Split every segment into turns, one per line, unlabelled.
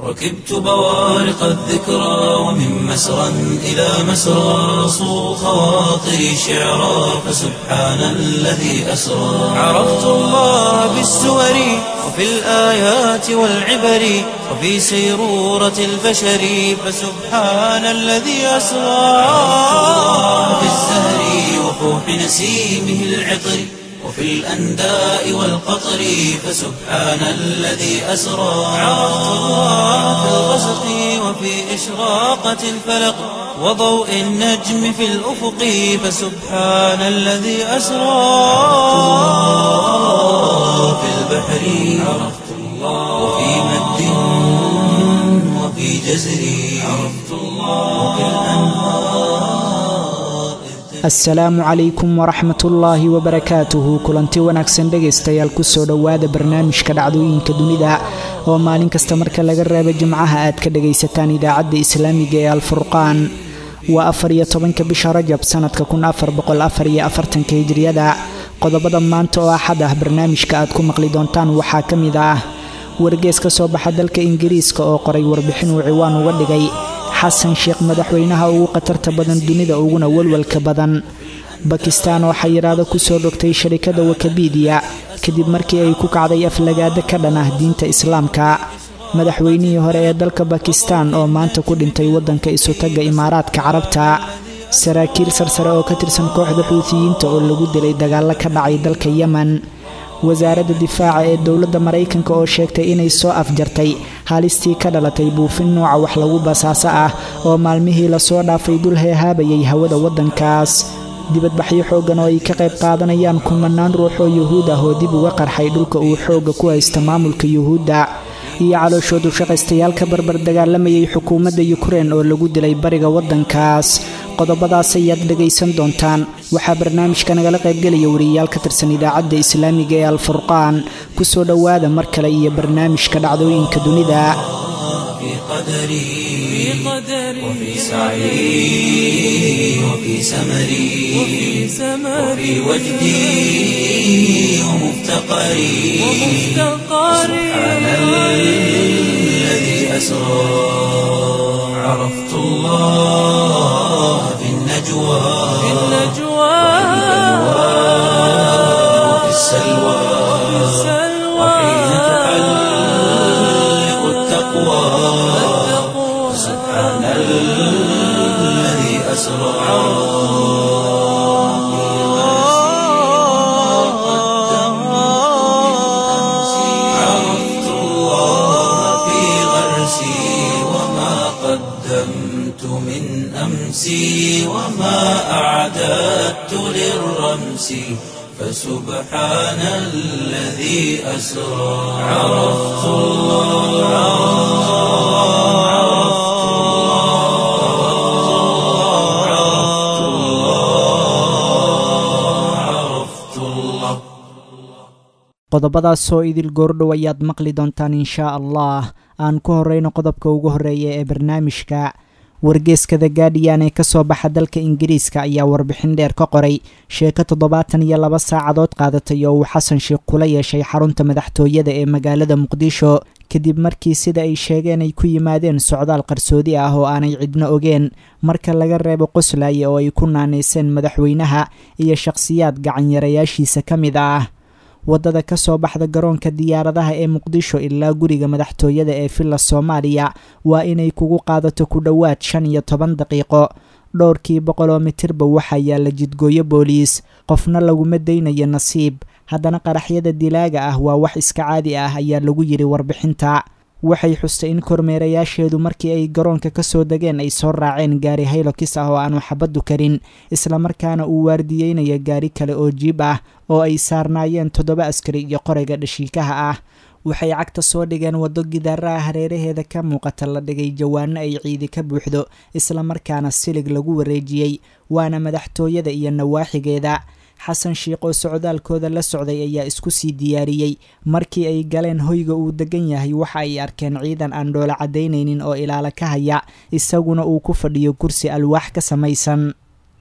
ركبت بوارق الذكرى ومن مسرى إلى مسرى صو خواطري شعرا فسبحان الذي أسرى عرفت الله بالسور وفي الآيات والعبر وفي سيرورة البشر فسبحان الذي أسرى في الزهر وفوح نسيمه العطر وفي الأنداء والقطر فسبحان الذي أسرى عرفت الله في الغسق وفي إشراقة الفلق وضوء النجم في الأفق فسبحان الذي أسرى في البحر عرفت الله وفي مد وفي جزر عرفت الله وفي الأنهار
asalaamu calaykum waraxmatullaahi wabarakaatuhu kulanti wanaagsan dhegaystayaal kusoo dhowaada barnaamijka dhacdooyinka dunida oo maalin kasta marka laga reebo jimcaha aad ka dhagaysataan idaacadda islaamiga ee alfurqaan waa afar iyo tobanka bisha rajab sanadka kun afar boqol afar iyo afartanka hijriyada qodobada maanta oo axad ah barnaamijka aad ku maqli doontaan waxaa ka mid ah wargees ka soo baxa dalka ingiriiska oo qoray warbixin uu ciwaan uga dhigay xasan sheekh madaxweynaha ugu khatarta badan dunida uguna walwalka badan bakistaan oo xayiraado kusoo dhogtay sharikada wakabidiya kadib markii ay ku kacday aflagaado ka dhan ah diinta islaamka madaxweynihii hore ee dalka bakistaan oo maanta ku dhintay waddanka isutagga imaaraadka carabta saraakiil sarsare oo ka tirsan kooxda xuutiyiinta oo lagu dilay dagaallo ka dhacay dalka yemen wasaaradda difaaca ee dowladda maraykanka oo sheegtay inay soo afjartay haalistii ka dhalatay buufin nooca wax lagu basaaso ah oo maalmihii lasoo dhaafay dul heehaabayay hawada waddankaas dibadbaxyo xooggan oo ay ka qayb qaadanayaan kumanaan ruux oo yuhuud ah oo dib uga qarxay dhulka uu xoogga ku haysta maamulka yuhuudda iyo calooshoodu shaqaystayaal ka barbar dagaalamayay xukuumadda yukrein oo lagu dilay bariga waddankaas qodobadaas ayaad dhegaysan doontaan waxaa barnaamijka nagala qaybgelaya wariyayaal ka tirsan idaacadda islaamiga ee alfurqaan kusoo dhowaada mar kale iyo barnaamijka dhacdooyinka dunida
في قدري وفي سعي وفي سمري وفي وجدي ومفتقري سبحان الذي أسرى عرفت الله في النجوى وفي السلوى وحين تحلق التقوى سبحان الذي أسرى عرفت الله في غرسي وما قدمت من أمسي وما أعددت للرمس فسبحان الذي أسرى عرفت الله عرفت الله عرفت الله عرفت الله
qodobadaasoo idil goordhow ayaad maqli doontaan inshaa allah aan ku horeyno qodobka ugu horeeya ee barnaamijka wargeeska the gaadiyan ee kasoo baxa dalka ingiriiska ayaa warbixin dheer ka qoray sheeko toddobaatan iyo laba saacadood qaadatay oo uu xasan sheekh kula yeeshay xarunta madaxtooyada ee magaalada muqdisho kadib markii sida ay sheegeen ay ku yimaadeen socdaal qarsoodi ah oo aanay cidno ogeen marka laga reebo qoslaya oo ay ku naanayseen madaxweynaha iyo shakhsiyaad gacanyarayaashiisa ka mid ah waddada ka soo baxda garoonka diyaaradaha ee muqdisho ilaa guriga madaxtooyada ee villa soomaaliya waa inay kugu qaadato ku dhowaad shan iyo toban daqiiqo dhowrkii boqoloo mitirba waxaa yaalla jidgooyo booliis qofna laguma daynayo nasiib haddana qaraxyada dilaaga ah waa wax iska caadi ah ayaa lagu yidhi warbixinta waxay xustay in kormeerayaasheedu markii ay garoonka ka soo degeen ay soo raaceen gaari haylokis ah oo aanu xabaddu karin islamarkaana uu waardiyeynayo gaari kale oo jiib ah oo ay saarnaayeen toddoba askari iyo qorayga dhashiikaha ah waxay cagta soo dhigeen waddo gidaaraha hareeraheeda ka muuqata la dhigay jawaano ay ciidi ka buuxdo islamarkaana silig lagu wareejiyey waana madaxtooyada iyo nawaaxigeeda xasan sheikh oo socdaalkooda la socday ayaa isku sii diyaariyey markii ay galeen hoyga uu degan yahay waxa ay arkeen ciidan aan dhoola caddaynaynin oo ilaala ka haya isaguna uu ku fadhiyo kursi alwaax ka samaysan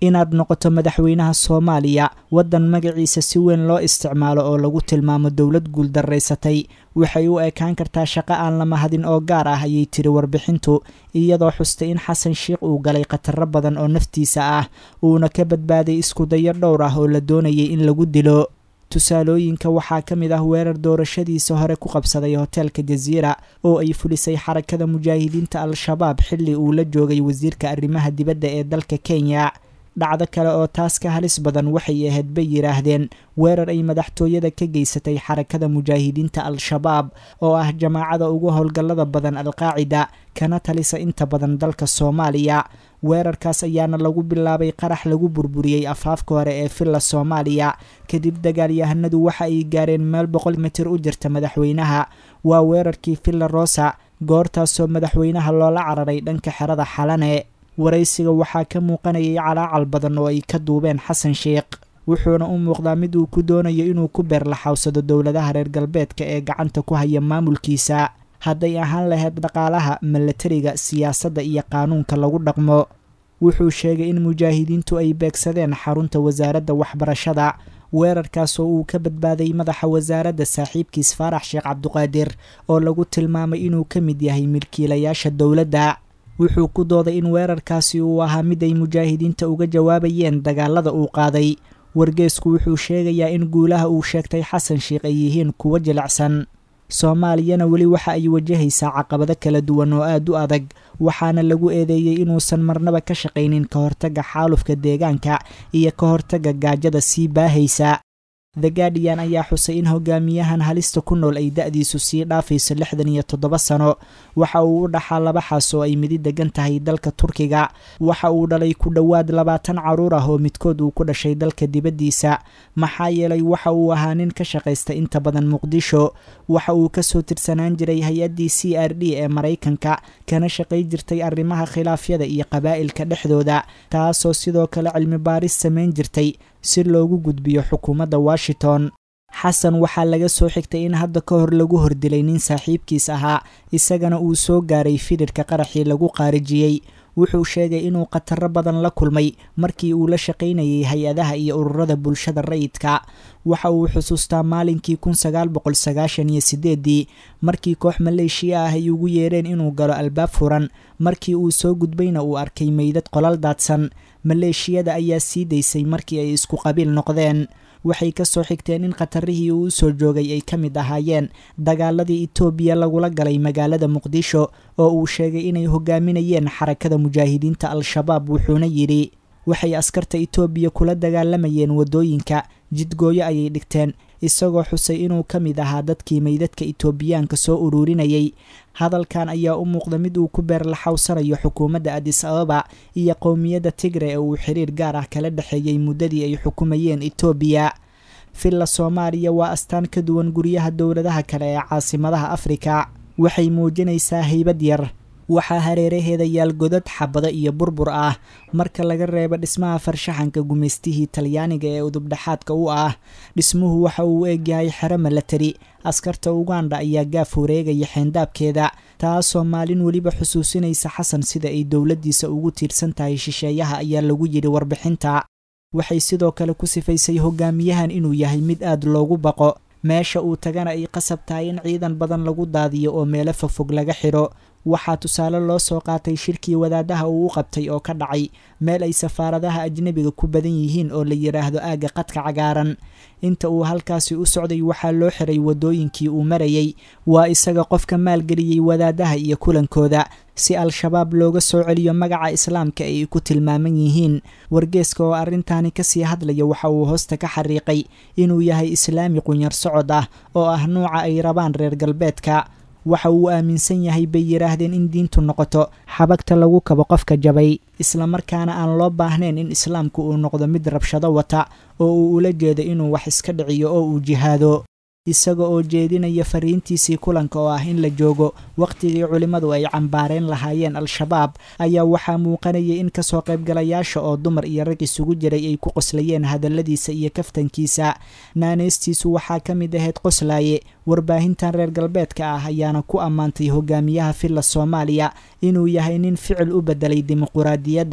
inaad noqoto madaxweynaha soomaaliya waddan magaciisa si weyn loo isticmaalo oo lagu tilmaamo dowlad guuldarraysatay waxay u ekaan kartaa shaqo aan la mahadin oo gaar ah ayay tiri warbixintu iyadoo xustay in xasan sheikh uu galay khataro badan oo naftiisa ah uuna ka badbaaday iskudayo dhowr ah oo la doonayay in lagu dilo tusaalooyinka waxaa ka mid ah weerar doorashadiisa hore ku qabsaday hoteelka jasiira oo ay fulisay xarakada mujaahidiinta al-shabaab xilli uu la joogay wasiirka arrimaha dibadda ee dalka kenya dhacdo kale oo taas ka halis badan waxay ahayd bay yidhaahdeen weerar ay madaxtooyada ka geysatay xarakada mujaahidiinta al-shabaab oo ah jamaacada ugu howlgallada badan al-qaacida kana talisa inta badan dalka soomaaliya weerarkaas ayaana lagu bilaabay qarax lagu burburiyey afaafka hore ee villa soomaaliya kadib dagaalyahanadu waxa ay gaareen meel boqol mitir u jirta madaxweynaha waa weerarkii villa rosa goortaasoo madaxweynaha loola cararay dhanka xerada xalane waraysiga waxaa ka muuqanayay calaacal badan oo ay ka duubeen xasan sheikh wuxuuna u muuqdaa mid uu ku doonayo inuu ku beerlaxawsado dowladaha reer galbeedka ee gacanta ku haya maamulkiisa hadday ahaan lahayd dhaqaalaha milatariga siyaasadda iyo qaanuunka lagu dhaqmo wuxuu sheegay in mujaahidiintu ay beegsadeen xarunta wasaaradda waxbarashada weerarkaas oo uu ka badbaaday madaxa wasaaradda saaxiibkiis faarax sheekh cabduqaadir oo lagu tilmaamay inuu ka mid yahay milkiilayaasha dowladda wuxuu ku dooday in weerarkaasi uu ahaa mid ay mujaahidiinta uga jawaabayeen dagaalada uu qaaday wargeesku wuxuu sheegayaa in guulaha uu sheegtay xasan sheikh ay yihiin kuwo jilicsan soomaaliyana weli waxa ay wajahaysaa caqabado kala duwan oo aad u adag waxaana lagu eedeeyey inuusan marnaba ka shaqaynin ka hortagga xaalufka deegaanka iyo ka hortagga gaajada sii baahaysa the guardian ayaa xusay in hogaamiyahan halista ku nool ay da-diisu sii dhaafayso lixdan iyo toddoba sano waxa uu u dhaxaa laba xaas oo ay midi degan tahay dalka turkiga waxa uu dhalay ku dhowaad labaatan caruur ah oo midkood uu ku dhashay dalka dibaddiisa maxaa yeelay waxa uu ahaa nin ka shaqaysta inta badan muqdisho waxa uu kasoo tirsanaan jiray hay-addii c r d ee maraykanka kana shaqay jirtay arrimaha khilaafyada iyo qabaa'ilka dhexdooda taasoo sidoo kale cilmi baaris samayn jirtay si loogu gudbiyo xukuumadda washington xasan waxaa laga soo xigtay in hadda ka hor lagu hordilay nin saaxiibkiis ahaa isagana uu soo gaaray firirka qaraxii lagu qaarijiyey wuxuu sheegay inuu khataro badan la kulmay markii uu la shaqaynayay hay-adaha iyo ururada bulshada rayidka waxa uu xusuustaa maalinkii kun sagaal boqol sagaashan iyo sideedii markii koox maleeshiya ah ay ugu yeereen inuu galo albaab furan markii uu soo gudbayna uu arkay meydad qolal daadsan maleeshiyada ayaa sii daysay markii ay isku qabiil noqdeen waxay ka soo xigteen in khatarihii uu usoo joogay ay ka mid ahaayeen dagaaladii etoobiya lagula galay magaalada muqdisho oo uu sheegay inay hogaaminayeen xarakada mujaahidiinta al-shabaab wuxuuna yidhi waxay askarta etoobiya kula dagaalamayeen waddooyinka jidgooyo ayay dhigteen isagoo xusay inuu ka mid ahaa dadkii meydadka etoobiyaanka soo ururinayay hadalkan ayaa u muuqda mid uu ku beerlaxawsanayo xukuumadda adis ababa iyo qowmiyadda tigre ee uu xiriir gaar ah kala dhexeeyey muddadii ay xukumayeen etoobiya villa soomaaliya waa astaan ka duwan guryaha dowladaha kale ee caasimadaha afrika waxay muujinaysaa haybad yar waxaa hareeraheeda yaal godad xabado iyo burbur ah marka laga reebo dhismaha farshaxanka gumaystihii talyaaniga ee udubdhexaadka u ah dhismuhu waxa uu eegyahay xero milatari askarta uganda ayaa gaaf wareegaya xeendaabkeeda taasoo maalin weliba xusuusinaysa xasan sida ay dowladdiisa ugu tiirsan tahay shisheeyaha ayaa lagu yidhi warbixinta waxay sidoo kale ku sifaysay hogaamiyahan inuu yahay mid aad loogu baqo meesha uu tagana ay qasab tahay in ciidan badan lagu daadiyo oo meelo fogfog laga xidho waxaa tusaale loo soo qaatay shirkii wadaadaha uu u qabtay oo ka dhacay meel ay safaaradaha ajnebiga ku badan yihiin oo la yidhaahdo aagga qadka cagaaran inta uu halkaasi u socday waxaa loo xiray waddooyinkii uu marayay waa isaga qofka maalgeliyey wadaadaha iyo kulankooda si al-shabaab looga soo celiyo magaca islaamka ay ku tilmaaman yihiin wargeeska oo arrintaani kasii hadlaya waxa uu hoosta ka xariiqay inuu yahay islaami qunyar socod ah oo ah nuuca ay rabaan reer galbeedka waxa uu aaminsan yahay bay yidhaahdeen in diintu noqoto xabagta lagu kabo qofka jabay islamarkaana aan loo baahnayn in islaamku uu noqdo mid rabshado wata oo uu ula jeedo inuu wax iska dhiciyo oo uu jihaado isaga oo jeedinaya fariintiisii kulanka oo ah in la joogo wakhtigii culimmadu ay cambaareen lahaayeen al-shabaab ayaa waxaa muuqanayay in kasoo qaybgalayaasha oo dumar iyo rag isugu jiray ay ku qoslayeen hadalladiisa iyo kaftankiisa naaneystiisu waxaa ka mid ahayd qoslaaye warbaahintan reer galbeedka ah ayaana ku ammaantay hogaamiyaha villa soomaaliya inuu yahay nin ficil u beddelay dimuquraadiyadda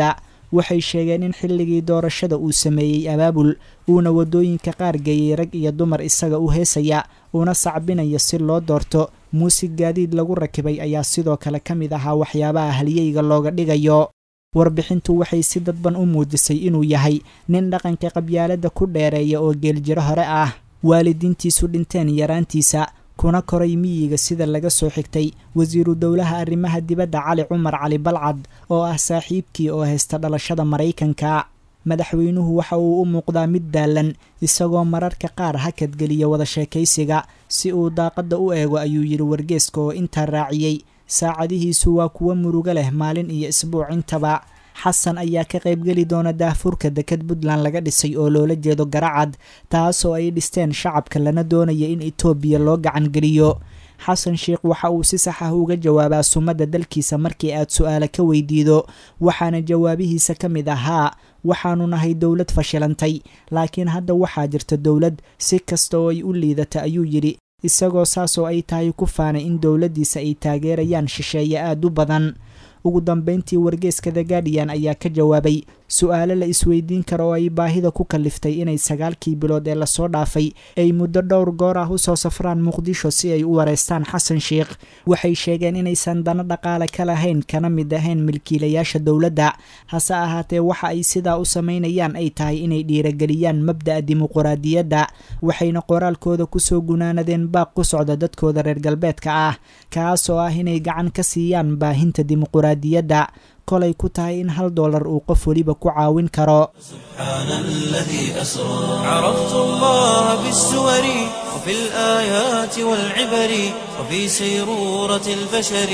waxay sheegeen in xilligii doorashada uu sameeyey abaabul uuna waddooyinka qaar geeyey rag iyo dumar isaga u heesaya uuna sacbinayo si loo doorto muusig gaadiid lagu rakibay ayaa sidoo kale ka mid ahaa waxyaabaha halyeyga looga dhigayo warbixintu waxay si dadban u muujisay inuu yahay nin dhaqanka qabyaaladda ku dheereeya oo geeljiro hore ah waalidiintiisu dhinteen yaraantiisa kuna koray miyiga sida laga soo xigtay wasiiru dowlaha arrimaha dibadda cali cumar cali balcad oo ah saaxiibkii oo haysta dhalashada maraykanka madaxweynuhu waxa uu u muuqdaa mid daalan isagoo mararka qaar hakadgeliya wada sheekaysiga si uu daaqadda u eego ayuu yidhi wargeeska oo intaa raaciyey saacadihiisu waa kuwo murugo leh maalin iyo isbuuc intaba xasan ayaa ka qaybgeli doona daahfurka deked puntland laga dhisay oo loola jeedo garacad taasoo ay dhisteen shacabka lana doonaya in etoobiya loo gacan geliyo xasan sheikh waxa uu si sax ah uga jawaabaa sumadda dalkiisa markii aad su-aale ka weydiido waxaana jawaabihiisa ka mid ahaa waxaanu nahay dowlad fashilantay laakiin hadda waxaa jirta dowlad si kasta oo ay u liidata ayuu yidhi isagoo saasoo ay tahay ku faanay in dowladdiisa ay taageerayaan shisheeye aad u badan ugu dambeyntii wargeeska the guardian ayaa ka jawaabay su-aalo la isweydiin kara oo ay baahida ku kaliftay inay sagaalkii bilood ee lasoo dhaafay ay muddo dhowr goor ah usoo safraan muqdisho si ay u wareystaan xasan sheikh waxay sheegeen inaysan dano dhaqaale ka lahayn kana mid ahayn milkiilayaasha dowladda hase ahaatee waxa ay sidaa u samaynayaan ay tahay inay dhiirageliyaan mabda'a dimuquraadiyadda waxayna qoraalkooda kusoo gunaanadeen baaq ku socda dadkooda reer galbeedka ah kaas oo ah inay gacan ka siiyaan baahinta dimuquraadiyadda kolay ku tahay in hal doolar uu qof weliba ku caawin karo
سبحان الذي أسرى عرفت الله بالسور وفي الآيات والعبر وفي سيرورة البشر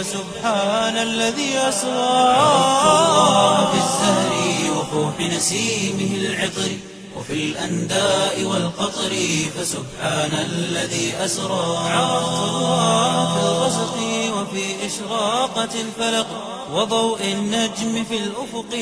فسبحان الذي أسرى عرفت الله بالزهر وفوح نسيمه العطر وفي الأنداء والقطر فسبحان الذي أسرى عرفت الله في الغسق وفي إشراقة الفلق وضوء النجم في الأفق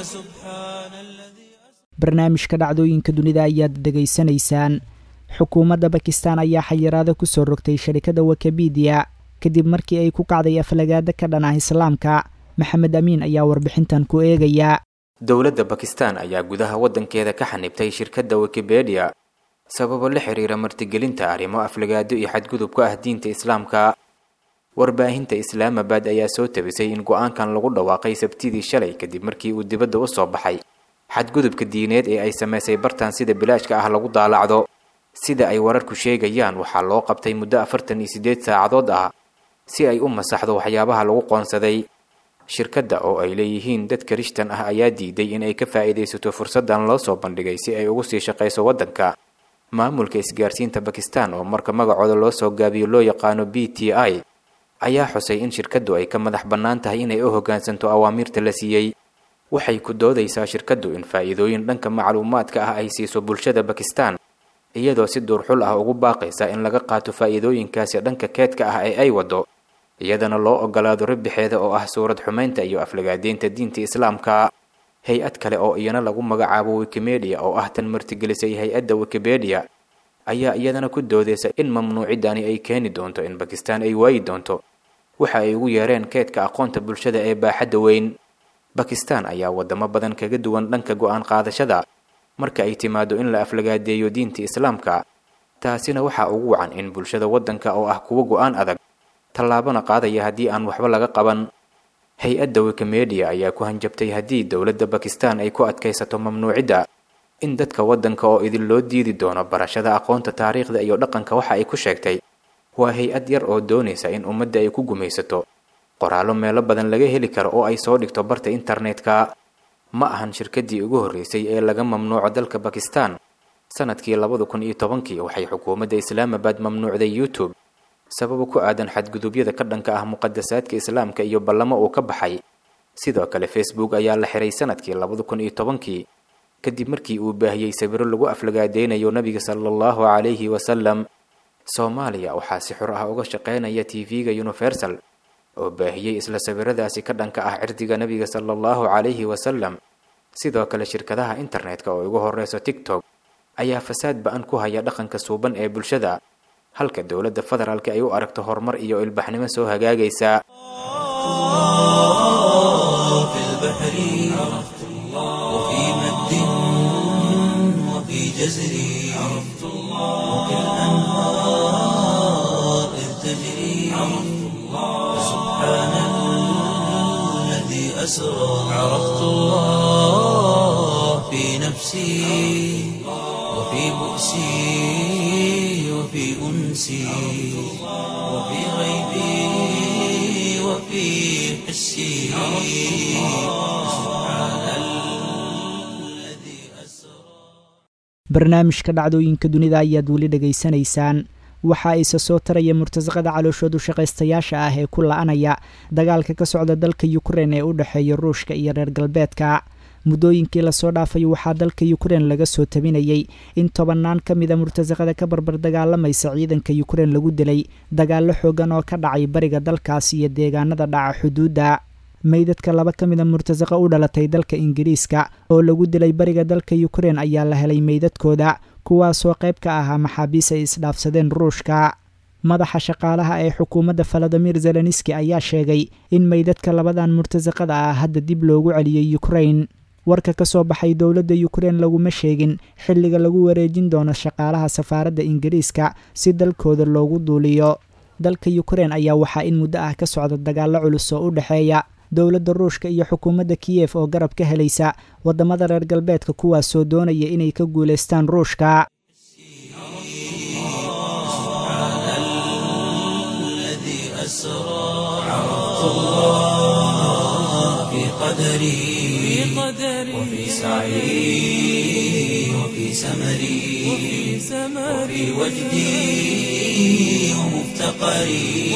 فسبحان الذي
barnaamijka dhacdooyinka dunida ayaad dhegaysanaysaan xukuumadda bakistan ayaa xayiraada ku soo rogtay sharikadda wikibidiya kadib markii ay ku kacday aflagaada ka dhan ah islaamka maxamed amiin ayaa warbixintan ku eegaya
dowladda bakistan ayaa gudaha waddankeeda ka xanibtay shirkadda wikibedia sababo la xiriira martigelinta arrimo aflagaado iyo xadgudub ka ah diinta islaamka warbaahinta islaamabad ayaa soo tabisay in go-aankan lagu dhawaaqay sabtidii shalay kadib markii uu dibadda u soo baxay xadgudubka diineed ee ay samaysay bartan sida bilaashka ah lagu daalacdo sida ay wararku sheegayaan waxaa loo qabtay muddo afartan iyo siddeed saacadood ah si ay u masaxdo waxyaabaha lagu qoonsaday shirkadda oo ay leeyihiin dad karishtan ah ayaa diiday in ay ka faa'iidaysato fursaddan loo soo bandhigay si ay ugu sii shaqayso waddanka maamulka isgaarsiinta bakistan oo marka magacooda loo soo gaabiyo loo yaqaano b t i ayaa xusay in shirkaddu ay ka madax bannaan tahay inay u hoggaansanto awaamiirta la siiyey waxay ku doodaysaa shirkaddu in faa'iidooyin dhanka macluumaadka ah ay siiso bulshada bakistan iyadoo si duurxul ah ugu baaqaysa in laga qaato faa'iidooyinkaasi dhanka keedka ah ee ay waddo iyadana loo ogolaado rabixeeda oo ah suurad xumaynta iyo aflagaadeynta diinta islaamka hay-ad kale oo iyana lagu magacaabo wikimedia oo ah tan martigelisay hay-adda wikibedia ayaa iyadana ku doodaysa in mamnuuciddani ay keeni doonto in bakistan ay waayi doonto waxa ay ugu yeereen keedka aqoonta bulshada ee baaxadda weyn bakistan ayaa waddamo badan kaga duwan dhanka go-aan qaadashada marka ay timaado in la aflagaadeeyo diinta islaamka taasina waxaa ugu wacan in bulshada waddanka oo ah kuwo go-aan adag tallaabona qaadaya haddii aan waxba laga qaban hay-adda wikimedia ayaa ku hanjabtay haddii dowladda bakistan ay ku adkaysato mamnuucidda in dadka waddanka oo idin loo diidi doono barashada aqoonta taariikhda iyo dhaqanka waxa ay ku sheegtay waa hay-ad yar oo doonaysa in ummadda ay ku gumaysato qoraallo meelo badan laga heli karo oo ay soo dhigto barta internetka ma ahan shirkaddii ugu horreysay ee laga mamnuuco dalka bakistan sanadkii labada kun iyo tobankii waxay xukuumadda islaamabad mamnuucday youtube sababo ku aadan xadgudubyada ka dhanka ah muqadasaadka islaamka iyo ballamo uu ka baxay sidoo kale facebook ayaa la xiray sanadkii labada kun iyo tobankii kadib markii uu baahiyey sawiro lagu aflagaadeynayo nabiga sala allahu calayhi wasalam soomaaliya waxaa si xor ah uga shaqeynaya tv-ga universal oo baahiyey isla sawiradaasi ka dhanka ah cirdiga nabiga sala allahu calayhi wasalam sidoo kale shirkadaha internetka oo ugu horeyso tiktok ayaa fasaad ba-an ku haya dhaqanka suuban ee bulshada halka dowladda federaalka ay u aragto horumar iyo ilbaxnimo soo hagaagaysa
في البحر عرفت أسرى عرفت الله في نفسي وفي بؤسي وفي أنسي وفي غيبي وفي حسي سبحان الذي أسرى
barnaamijka dhacdooyinka dunida ayaad weli dhegaysanaysaan waxaa isa soo taraya murtasaqada calooshoodu shaqaystayaasha ah ee ku la-anaya dagaalka ka socda dalka yukrein ee u dhexeeya ruushka iyo reer galbeedka muddooyinkii lasoo dhaafay waxaa dalka yukrein laga soo tabinayay in tobannaan ka mida murtasaqada ka barbar dagaalamaysa ciidanka yukrein lagu dilay dagaallo xoogan oo ka dhacay bariga dalkaas iyo deegaanada dhaca xuduudda meydadka laba ka mida murtasaqa u dhalatay dalka ingiriiska oo lagu dilay bariga dalka yukrein ayaa la helay meydadkooda kuwaasoo qayb ka ahaa maxaabiis ay isdhaafsadeen ruushka madaxa shaqaalaha ee xukuumadda faladimir zeleniski ayaa sheegay in meydadka labadan murtasaqada ah hadda dib loogu celiyey yukrein warka ka soo baxay dowladda yukrein laguma sheegin xilliga lagu wareejin doono shaqaalaha safaaradda ingiriiska si dalkooda loogu duuliyo dalka yukrein ayaa waxaa in muddo ah ka socda dagaallo culus oo u dhexeeya dowladda ruushka iyo xukuumadda kiyef oo garab ka helaysa waddamada reer galbeedka kuwaasoo doonaya inay ka guulaystaan ruushka
الذي أسرى عرفت الله في قدري وفي سعي وفي سمري وفي وجدي ومفتقري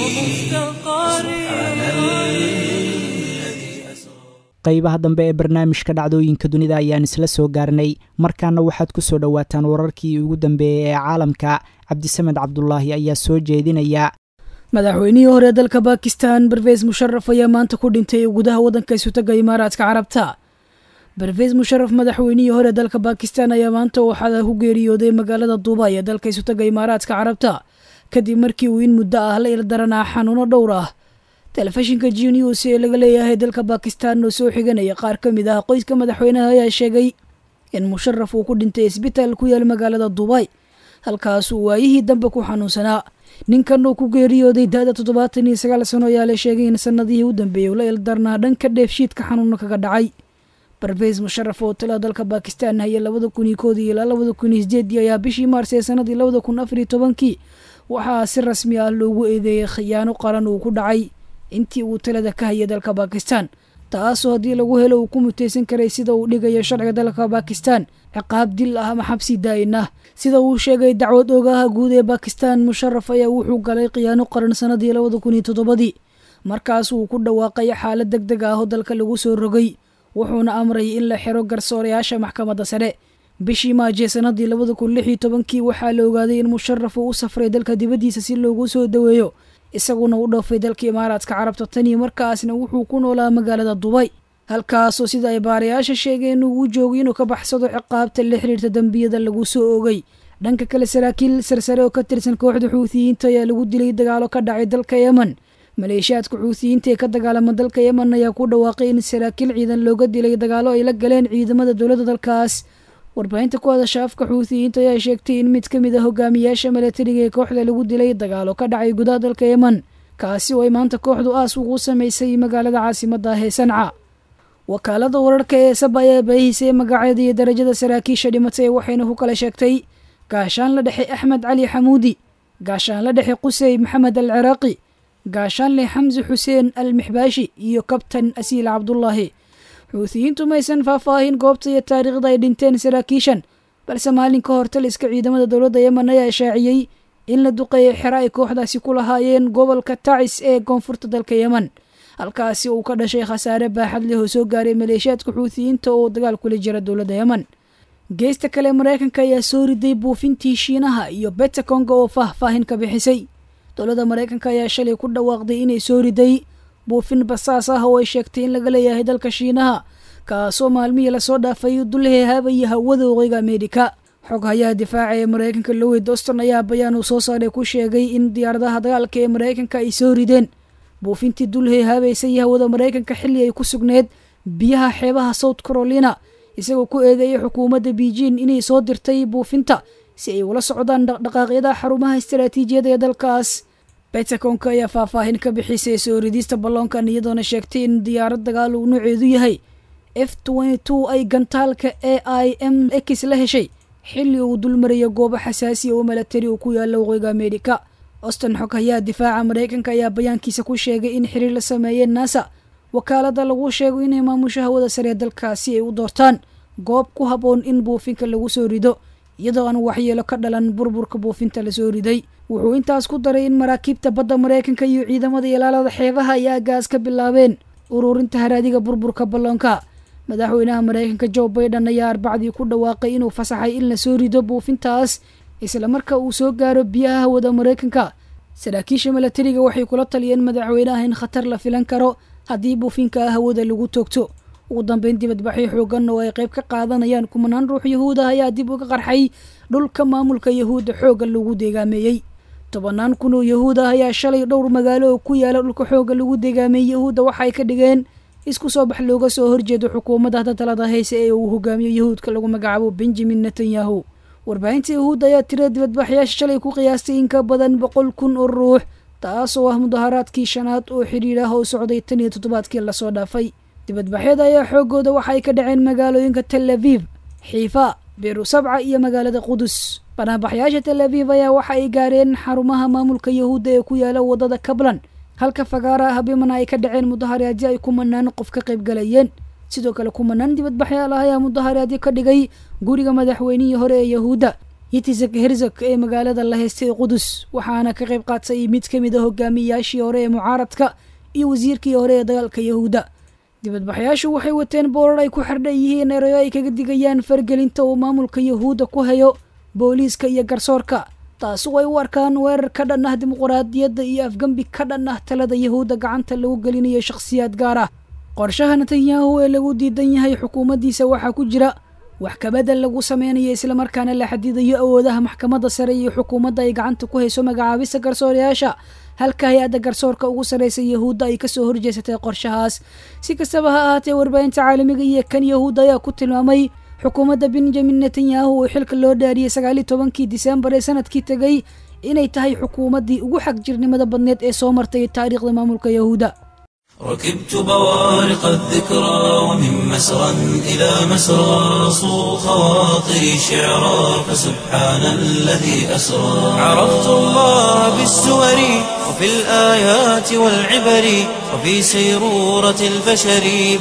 سبحان الذي أسرى
qaybaha dambe ee barnaamijka dhacdooyinka dunida ayaan isla soo gaarnay markaana waxaad ku soo dhowaataan wararkii ugu dambeeyey ee caalamka cabdisamed cabdulaahi ayaa soo jeedinaya
madaxweynihii hore dalka bakistan barveys musharaf ayaa maanta ku dhintay gudaha waddanka isutaga imaaraadka carabta barveys musharaf madaxweynihii hore dalka bakistan ayaa maanta waxaa ku geeriyooday magaalada duubay ee dalka isutaga imaaraadka carabta kadib markii uu in muddo ah la ildaranaa xanuuno dhowr ah telefishinka g news ee laga leeyahay dalka bakistan oo soo xiganaya qaar ka mid ah qoyska madaxweynaha ayaa sheegay in musharaf uu ku dhintay isbitaal ku yaal magaalada duubay halkaasuu waayihii dambe ku xanuunsanaa ninkan uu ku geeriyooday da-da toddobaatan iyo sagaal sano ayaa la sheegay in sanadihii u dambeeyey uu la ildarnaa dhanka dheefshiidka xanuuna kaga dhacay barveys musharaf oo tala dalka bakistan haya labada kun iyo koodii ilaa labada kun iyo sideedii ayaa bishii maars ee sanadii labada kun afar iyo tobankii waxaa si rasmi ah loogu eedeeyey khiyaano qaran uu ku dhacay intii uu talada ka hayay dalka bakistan taasoo haddii lagu helo uu ku mutaysan karay sida uu dhigayo sharciga dalka bakistan ciqaab dil ah ama xabsi daa'in ah sida uu sheegay dacwad ogaha guud ee bakistan musharaf ayaa wuxuu galay khiyaano qaran sanadii labada kun iyo toddobadii markaas uu ku dhawaaqay xaalad deg deg ah oo dalka lagu soo rogay wuxuuna amray in la xiro garsoorayaasha maxkamadda sare bishii maaje sanadii labada kun lix iyo tobankii waxaa la ogaaday in musharaf uu u safray dalka dibaddiisa si loogu soo daweeyo isaguna u dhoofay dalka imaaraadka carabta tan iyo markaasna wuxuu ku noolaa magaalada dubay halkaasoo sida ay baarayaasha sheegeen uu u joogay inuu ka baxsado ciqaabta la xiriirta dembiyada lagu soo ogay dhanka kale saraakiil sarsare oo ka tirsan kooxda xuutiyiinta ayaa lagu dilay dagaalo ka dhacay dalka yemen maleeshiyaadka xuutiyiinta ee ka dagaalama dalka yemen ayaa ku dhawaaqay in saraakiil ciidan looga dilay dagaalo ay la galeen ciidamada dowladda dalkaas warbaahinta ku hadasha afka xuutiyiinta ayaa sheegtay in mid ka mid a hogaamiyaasha milatariga ee kooxda lagu dilay dagaalo ka dhacay gudaha dalka yemen kaasi oo ay maanta kooxdu aas ugu samaysay magaalada caasimadda ah ee sanca wakaalada wararka ee saba ayaa baahisay magaceeda iyo darajada saraakiisha dhimatay waxayna ku kala sheegtay gaashaanla dhexe axmed cali xamuudi gaashaanla dhexe qusey maxamed al ciraaqi gaashaanle xamsi xuseen al mixbaashi iyo kabtan asiil cabdullaahi xuutiyiintu maysan faahfaahin goobta iyo taariikhda ay dhinteen saraakiishan balse maalin ka hor taliska ciidamada dowladda yemen ayaa shaaciyey in la duqeeyay xero ay kooxdaasi ku lahaayeen gobolka tacis ee koonfurta dalka yemen halkaasi uu ka dhashay khasaare baaxad leh oo soo gaaray maleeshiyaadka xuutiyiinta oo dagaal kula jira dowladda yemen geesta kale maraykanka ayaa soo riday buufintii shiinaha iyo betakonga oo faahfaahin ka bixisay dowladda maraykanka ayaa shalay ku dhawaaqday inay soo riday buufin basaas ah oo ay sheegtay in laga leeyahay dalka shiinaha kaasoo maalmihii lasoo dhaafay dulhehaabaya hawada waqooyiga ameerika xoghayaha difaaca ee maraykanka lowey doston ayaa bayaan uu soo saaray ku sheegay in diyaaradaha dagaalka ee maraykanka ay soo rideen buufintii dulhehaabaysay hawada maraykanka xilli ay ku sugneed biyaha xeebaha south carolina isagoo ku eedeeyay xukuumadda beijing inay soo dirtay buufinta si ay ula socdaan dhaqdhaqaaqyada xarumaha istaraatiijiyada ee dalkaas betaconka ayaa faahfaahin ka bixisay soo ridista balloonkan iyadoona sheegtay in diyaarad dagaal uu nooceedu yahay f ay gantaalka a i m x la heshay xilli uu dulmarayo goobo xasaasiya oo milatari uu ku yaalla waqooyiga ameerika auston xoghayaha difaaca maraykanka ayaa bayaankiisa ku sheegay in xiriir la sameeyeen nasa wakaalada lagu sheego inay maamusho hawada saree dalkaasi ay u doortaan goob ku habboon in buufinka lagu soo rido iyadoo aan waxyeelo ka dhalan burburka buufinta lasoo riday wuxuu intaas ku daray in maraakiibta badda maraykanka iyo ciidamada ilaalada xeebaha ay aagaas ka bilaabeen ururinta haraadiga burburka balloonka madaxweynaha maraykanka jo baiden ayaa arbacdii ku dhawaaqay inuu fasaxay in lasoo rido buufintaas isla marka uu soo gaaro biyaha hawada maraykanka saraakiisha milatariga waxay kula taliyeen madaxweynaha in khatar la filan karo haddii buufinka hawada lagu toogto ugu dambeyn dibadbaxyo xoogan oo ay qayb ka qaadanayaan kumanaan ruux yahuud ah ayaa dib uga qarxay dhulka maamulka yahuudda xoogga lagu deegaameeyey tobanaan kun oo yahuud ah ayaa shalay dhowr magaalo oo ku yaala dhulka xoogga lagu deegaameeyey yahuudda waxa ay ka dhigeen isku soo bax looga soo horjeedo xukuumadda hadda talada hayse ee uu hogaamiyo yahuudka lagu magacaabo benjamin netanyahu warbaahinta yahuudda ayaa tirada dibadbaxyaasha shalay ku qiyaastay in ka badan boqol kun oo ruux taas oo ah mudaharaadkii shanaad oo xidhiir ah oo socday tan iyo toddobaadkii lasoo dhaafay dibadbaxyada ayaa xoogooda waxa ay ka dhaceen magaalooyinka tel aviv xiifa beerusabca iyo magaalada qudus banaanbaxyaasha tel aviv ayaa waxa ay gaareen xarumaha maamulka yahuudda ee ku yaala wadada kablan halka fagaara habimana ay ka dhaceen mudaharaadyo ay kumanaan qof ka qayb galayeen sidoo kale kumanaan dibadbaxyaal ah ayaa mudaharaadyo ka dhigay guriga madaxweynihii hore ee yahuudda yitzak herzog ee magaalada la haystay ee qudus waxaana ka qayb qaatay mid ka mid a hogaamiyayaashii hore ee mucaaradka iyo wasiirkii hore ee dagaalka yahuudda dibadbaxyaashu waxay wateen boorar ay ku xardhan yihiin erayo ay kaga digayaan fargelinta uu maamulka yahuudda ku hayo booliiska iyo garsoorka taasu ay u arkaan weerar ka dhan ah dimuquraadiyadda iyo afgembi ka dhan ah talada yahuudda gacanta lagu gelinayo shakhsiyaad gaar ah qorshaha netanyahu ee lagu diidan yahay xukuumaddiisa waxaa ku jira wax kabedel lagu sameynayo islamarkaana la xadidayo awoodaha maxkamadda sare iyo xukuumadda ay gacanta ku hayso magacaabista garsoorayaasha halka hay-adda garsoorka ugu sarreysa yahuudda ay kasoo horjeesatay qorshahaas si kastaba ha ahaatee warbaahinta caalamiga iyo kan yahuudda ayaa ku tilmaamay xukuumadda benjamin netanyahu oo xilka loo dhaariyey sagaaliyo tobankii disembar ee sanadkii tegay inay tahay xukuumaddii ugu xag jirnimada badneed ee soo martay taariikhda maamulka yahuudda
ركبت بوارق الذكرى ومن مسرى إلى مسرى صو خواطري شعرا فسبحان الذي أسرى عرفت الله بالسور وفي الآيات والعبر وفي سيرورة البشر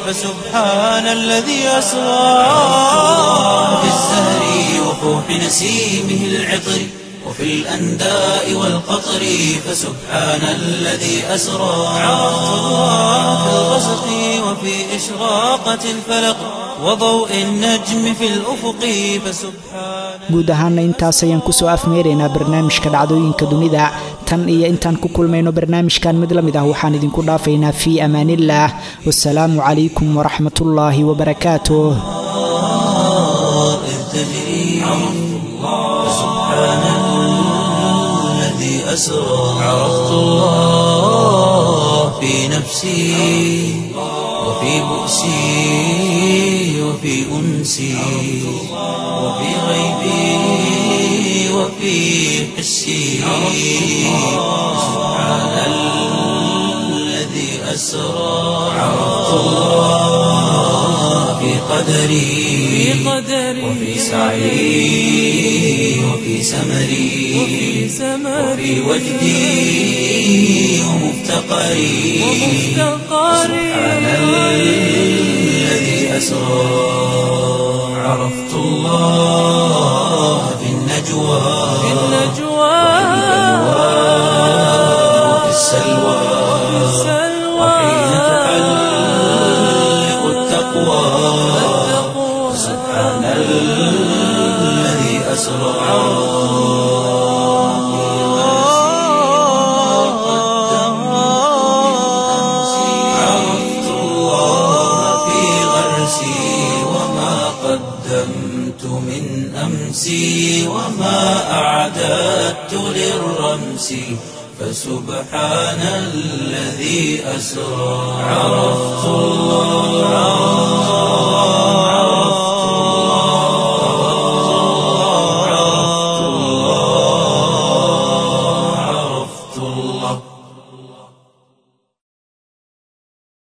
فسبحان الذي أسرى في الزهر وفوح نسيمه العطر وفي الأنداء والقطر فسبحان الذي أسرى عرفت الله في الغسق وفي إشراقة الفلق وضوء النجم في الأفق فسبحان
guud ahaana intaas ayaan kusoo afmeeraynaa barnaamijka dhacdooyinka dunida tan iyo intaan ku kulmayno barnaamijkan mid la mid ah waxaan idinku dhaafaynaa fii amaanillaah wasalaamu calaykum waraxmatullaahi wabarakaatuh
إذ تجري فسبحان الذي أسرى عرفت الله في نفسي وفي بؤسي وفي أنسي وفي غيبي وفي حسي سبحان الذي أسرى عرفت الله في قدري وفي سعي وفي سمري وفي وجدي ومفتقري سبحان الذي أسرى عرفت الله في النجوى وفي السلوى وحين تحلق التقوى سبحان الذي أسرى عرفت الله في غرسي وما قدمت من أمسي وما أعددت للرمس فسبحان الذي أسرى عرفت الله